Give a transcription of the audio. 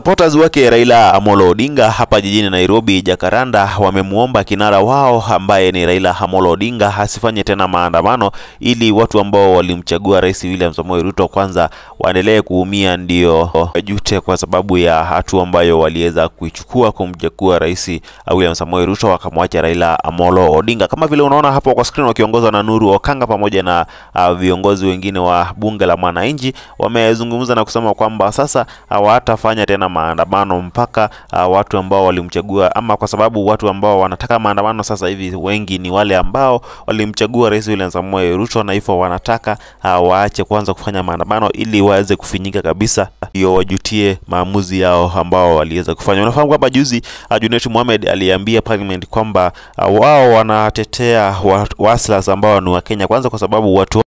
Supporters wake Raila Amolo Odinga hapa jijini Nairobi Jakaranda wamemwomba kinara wao ambaye ni Raila Amolo Odinga asifanye tena maandamano ili watu ambao walimchagua Rais William Samoei Ruto kwanza waendelee kuumia, ndio wajute kwa sababu ya hatua ambayo waliweza kuichukua kumchagua Rais William Samoei Ruto wakamwacha Raila Amolo Odinga. Kama vile unaona hapo kwa screen, wakiongozwa na Nuru Okanga pamoja na uh, viongozi wengine wa bunge la mwananchi wamezungumza na kusema kwamba sasa hawatafanya tena maandamano mpaka uh, watu ambao walimchagua ama, kwa sababu watu ambao wanataka maandamano sasa hivi wengi ni wale ambao walimchagua Rais William Samoei Ruto, na hivyo wanataka uh, waache kwanza kufanya maandamano ili waweze kufinyika kabisa, ndio wajutie maamuzi yao ambao waliweza kufanya. Unafahamu kwamba juzi uh, Junet Mohamed aliambia parliament kwamba uh, wao wanatetea wa, waslas ambao ni wa Kenya kwanza kwa sababu watu